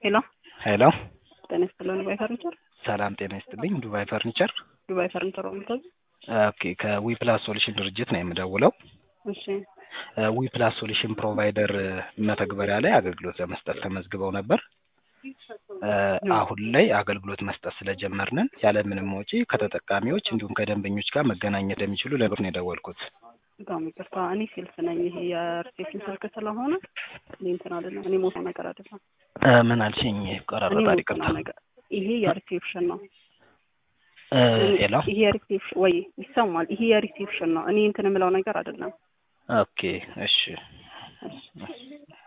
ሄሎ ሄሎ ጤና ይስጥልን ዱባይ ፈርኒቸር ሰላም ጤና ይስጥልኝ ዱባይ ፈርኒቸር ዱባይ ፈርኒቸር ወምተዝ ኦኬ ከዊ ፕላስ ሶሉሽን ድርጅት ነው የምደውለው እሺ ዊ ፕላስ ሶሉሽን ፕሮቫይደር መተግበሪያ ላይ አገልግሎት ለመስጠት ተመዝግበው ነበር አሁን ላይ አገልግሎት መስጠት ስለጀመርንን ያለምንም ወጪ ከተጠቃሚዎች እንዲሁም ከደንበኞች ጋር መገናኘት እንደሚችሉ ለብር ነው የደወልኩት በጣም ይቅርታ እኔ ሴልስ ነኝ ይሄ የሪሴፕሽን ስልክ ስለሆነ እኔ እንትን አይደለም እኔ ሞቶ ነገር አይደለም ምን አልሽኝ እኔ ቆራረጣ ይቅርታ ሞቶ ነገር ይሄ የሪሴፕሽን ነው ሄሎ ይሄ የሪሴፕሽን ወይ ይሰማል ይሄ የሪሴፕሽን ነው እኔ እንትን የምለው ነገር አይደለም ኦኬ እሺ እሺ